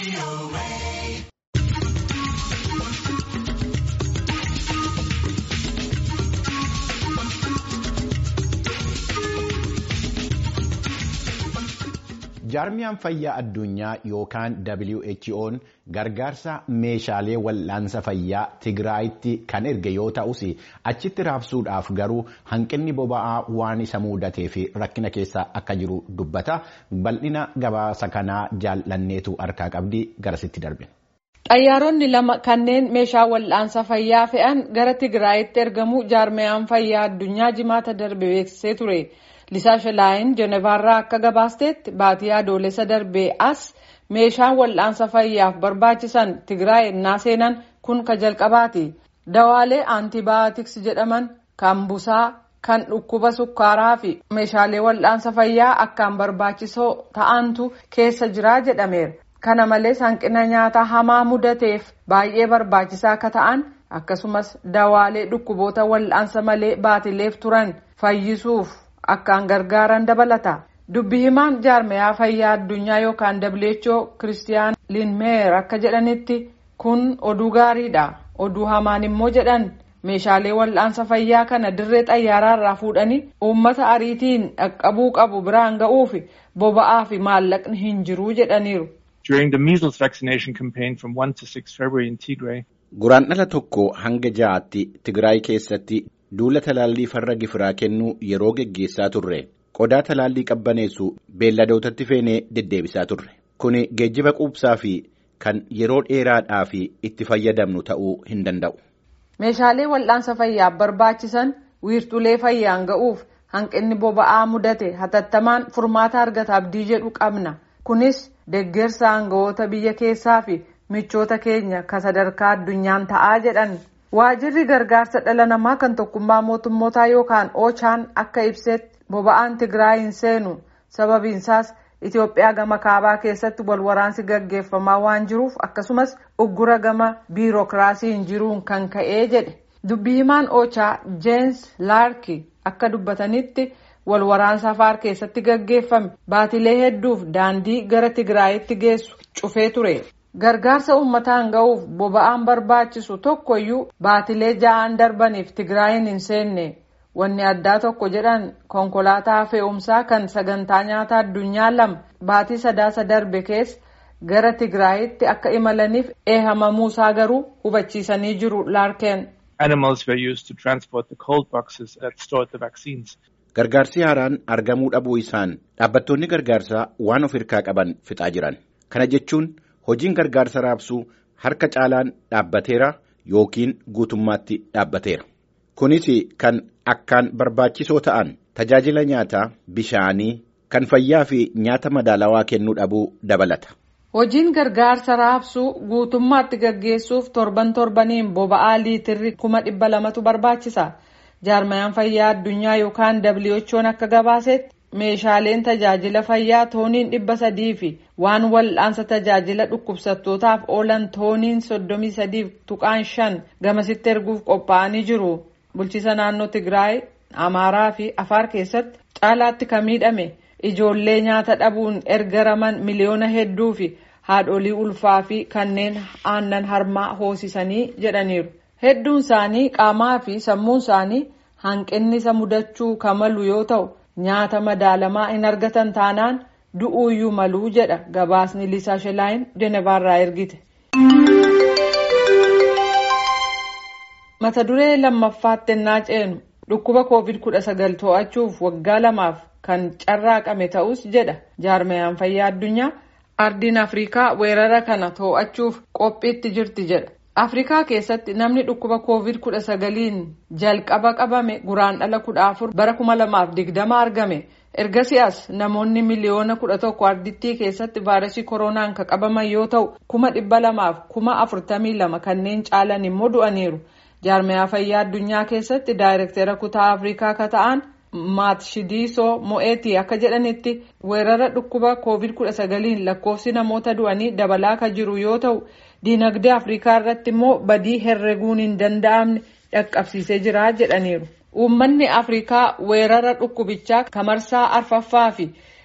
jaarmiyaan fayyaa addunyaa yookaan WHO'n gargaarsa meeshaalee wal'aansa fayyaa Tigraayitti kan erge yoo ta'us achitti raabsuudhaaf garuu hanqinni boba'aa waan isa mudatee fi rakkina keessa akka jiru dubbata bal'ina gabaasa kanaa jaallanneetu harkaa qabdi garasitti darbe. Xayyaaronni lama kanneen meeshaa wal'aansa fayyaa fe'an gara Tigraayitti ergamu jaarmiyaan fayyaa addunyaa jimaata darbe beeksisee ture. Lisaa Shilaayin Jenevaarraa akka gabaasteetti baatii adoolessa darbee as meeshaan wal'aansa fayyaaf barbaachisan Tigraay ennaa seenan kun ka jalqabaati. Dawaalee aantibaayootiks jedhaman kan busaa kan dhukkuba sukkaaraa fi meeshaalee wal'aansa fayyaa akkaan barbaachisoo ta'antu keessa jiraa jedhameera. Kana malees hanqina nyaataa hamaa mudateef baay'ee barbaachisaa akka ta'an akkasumas dawaalee dhukkuboota wal'aansa malee baatileef turan fayyisuuf. akkaan gargaaran dabalata dubbi himaan jaarmiyaa fayyaa addunyaa yookaan WHO kiristiyaan linmeer akka jedhanitti kun oduu gaariidha oduu hamaan immoo jedhan meeshaalee wal'aansa fayyaa kana dirree xayyaaraarraa fuudhanii uummata ariitiin dhaqqabuu qabu biraan ga'uuf boba'aa fi maallaqni hin jiruu jedhaniiru. During the measles vaccination campaign from 1 to 6 February in Tigray. Guraandhala tokko hanga ja'aatti Tigraay keessatti duula talaallii farra gifiraa kennuu yeroo geggeessaa turre qodaa talaallii qabbaneessu beelladootatti feenee deddeebisaa turre kuni geejjiba quubsaa fi kan yeroo dheeraadhaa fi itti fayyadamnu ta'uu hin danda'u. Meeshaalee wal'aansa fayyaaf barbaachisan wiirtulee fayyaan ga'uuf hanqinni boba'aa mudate hatattamaan furmaata argata abdii jedhu qabna kunis deeggarsa aangawoota biyya keessaa fi michoota keenya ka sadarkaa addunyaan ta'aa jedhan. Waajirri gargaarsa dhala namaa kan tokkummaa mootummootaa yookaan oochaan akka ibsetti boba'aan Tigraay hin seenu sababiinsaas Itoophiyaa gama kaabaa keessatti walwaraansi gaggeeffamaa waan jiruuf akkasumas uggura gama biirokiraasiin jiruun kan ka'ee jedhe dubbii himaan oochaa Jeensi Laarki akka dubbatanitti walwaraansa afaar keessatti gaggeeffame baatilee hedduuf daandii gara Tigraayitti geessu cufee ture. Gargaarsa uummataan ga'uuf boba'aan barbaachisu tokkoyyuu baatilee ja'aan darbaniif Tigraayin hin seenne wanni addaa tokko jedhan konkolaataa fe'umsaa kan sagantaa nyaataa addunyaa lama baatii sadaasa darbe keessa gara Tigraayitti akka imalaniif eehamamuusaa garuu hubachiisanii jiru laarkeen. Animals were used to transport the cold boxes that stored the vaccines. Gargaarsi haaraan argamuu dhabuu isaan dhaabbattoonni gargaarsaa waan of hirkaa qaban fixaa jiran kana jechuun. Hojiin gargaarsa raabsuu harka caalaan dhaabbateera yookiin guutummaatti dhaabbateera. Kunis kan akkaan barbaachisoo ta'an tajaajila nyaataa, bishaanii, kan fayyaa fi nyaata madaalawaa kennuu dhabuu dabalata. Hojiin gargaarsa raabsuu guutummaatti gaggeessuuf torban torbaniin boba'aa liitirri kuma dhibba lamatu barbaachisa. Jaarmayaan fayyaa addunyaa yookaan WHO'n akka gabaasetti. meeshaaleen tajaajila fayyaa tooniin dhibba sadii fi waan wal'aansa tajaajila dhukkubsattootaaf oolan tooniin soddomii sadiif tuqaan shan gamasitti erguuf qophaa'anii jiru. Bulchiisa naannoo Tigraay, Amaaraa fi Afaar keessatti caalaatti kan miidhame ijoollee nyaata dhabuun ergaraman miliyoona hedduu fi haadholii ulfaa fi kanneen aannan harmaa hoosisanii jedhaniiru. Hedduun isaanii qaamaa fi sammuun isaanii hanqinni isa mudachuu kamalu yoo ta'u. nyaata madaalamaa hin argatan taanaan du'uuyyuu maluu jedha gabaasni lisaa shelaayin jenevaarraa ergite. mata duree lammaffaatti ennaa ceenu dhukkuba covid kudha sagal to'achuuf waggaa lamaaf kan carraaqame ta'us jedha jaarmayaan fayyaa addunyaa ardiin afriikaa weerara kana to'achuuf qophiitti jirti jedha. afrikaa keessatti namni dhukkuba covid kudha sagaliin jalqaba qabame guraandhala kudha afur bara kuma lamaaf digdama argame ergasii as namoonni miliyoona kudha tokko ardittii keessatti vaayirasii koronaan kan qabaman yoo ta'u kuma dhibba lamaaf kuma afurtamii lama kanneen caalan immoo du'aniiru jaarmayaa fayyaa addunyaa keessatti daayirektera kutaa afrikaa ka ta'an maatshidiisoo mo'eetii akka jedhanitti weerara dhukkuba covid kudha sagaliin lakkoofsi namoota du'anii dabalaa kan jiru yoo ta'u. diinagdee afrikaa irratti immoo badii herreguun hin danda'amne dhaqqabsiisee jira jedhaniiru. Uummanni afrikaa weerara dhukkubichaa kamarsaa arfaffaa fi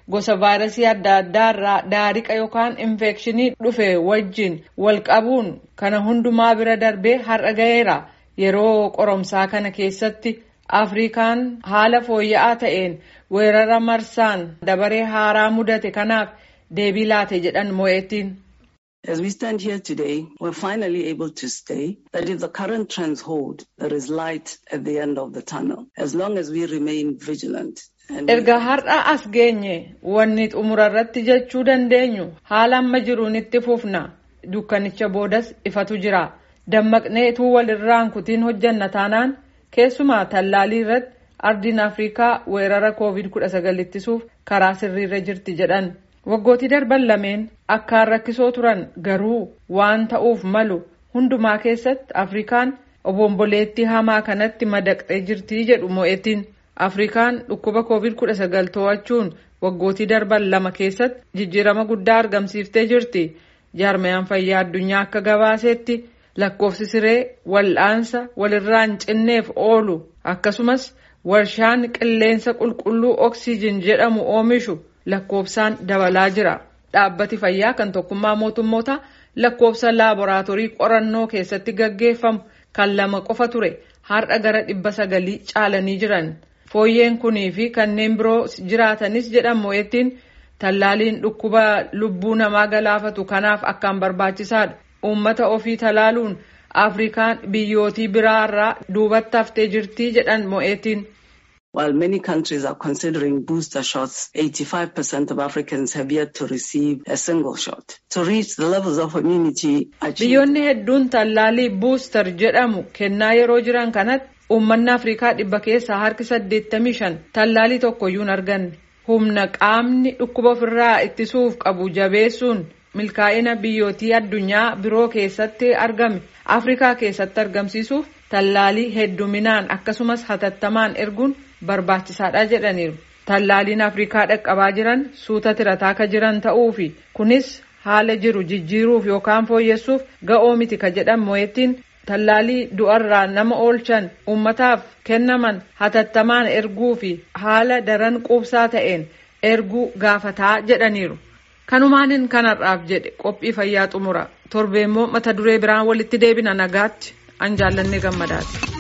gosa vaayirasii adda addaa irraa daariqa yookaan infekshinii dhufe wajjin wal qabuun kana hundumaa bira darbee har'a gaheera yeroo qoromsaa kana keessatti afrikaan haala fooyya'aa ta'een weerara marsaan dabaree haaraa mudate kanaaf deebii laate jedhan mo'eettiin. As we stand here today, we're finally able to say that if the current trends hold, there is light at the end of the tunnel, as long as we remain vigilant. Erga har'a as geenye wanni xumura irratti jechuu dandeenyu haala amma jiruun itti fufna dukkanicha boodas ifatu jira dammaqneetuu walirraan kutiin hojjanna taanaan keessumaa tallaalii irratti ardiin afrikaa weerara koovid 19 ittisuuf karaa sirriirra jirti jedhan. waggootii darban lameen akkaan rakkisoo turan garuu waan ta'uuf malu hundumaa keessatti afrikaan obomboleettii hamaa kanatti madaqxee jirti jedhu mo'etiin afrikaan dhukkuba koovid 19 to'achuun waggootii darban lama keessatti jijjiirama guddaa argamsiiftee jirti jaarmayaan fayyaa addunyaa akka gabaasetti lakkoofsi siree wal'aansa walirraan cinneef oolu akkasumas warshaan qilleensa qulqulluu oksiijin jedhamu oomishu. lakkoofsaan dabalaa jira dhaabbati fayyaa kan tokkummaa mootummoota lakkoofsa laaboraatoorii qorannoo keessatti gaggeeffamu kan lama qofa ture har'a gara dhibba sagalii caalanii jiran fooyyeen kunii fi kanneen biroo jiraatanis jedhamu mo'ettiin tallaaliin dhukkuba lubbuu namaa galaafatu kanaaf akkaan barbaachisaadha uummata ofii talaaluun afrikaan biyyootii biraarraa duubatti haftee jirtii jedhan mo'ettiin. While many countries are considering booster shots, 85% of Africans have yet to receive a single shot. To reach the levels of immunity achieved. Biyyoonni hedduun tallaalii buustar jedhamu kennaa yeroo jiran kanatti uummanni Afrikaa dhibba keessaa harki 85 tallaalii tokkoyyuu hin arganne. Humna qaamni dhukkuba ofirraa ittisuuf qabu jabeessuun milkaa'ina biyyootii addunyaa biroo keessatti argame Afrikaa keessatti argamsiisuuf tallaalii hedduminaan akkasumas hatattamaan erguun barbaachisaadha jedhaniiru. Tallaaliin Afrikaa dhaqqabaa jiran suuta tirataa ka jiran ta'uu fi kunis haala jiru jijjiiruuf yookaan fooyyessuuf ga'oo miti ka jedhan mo'ettiin tallaalii du'arraa nama oolchan uummataaf kennaman hatattamaan erguu fi haala daran quubsaa ta'een erguu gaafataa jedhaniiru. Kanumaanin kanarraaf jedhe qophii fayyaa xumura torbeemmoo mata duree biraan walitti deebina nagaatti an jaallanne gammadaati.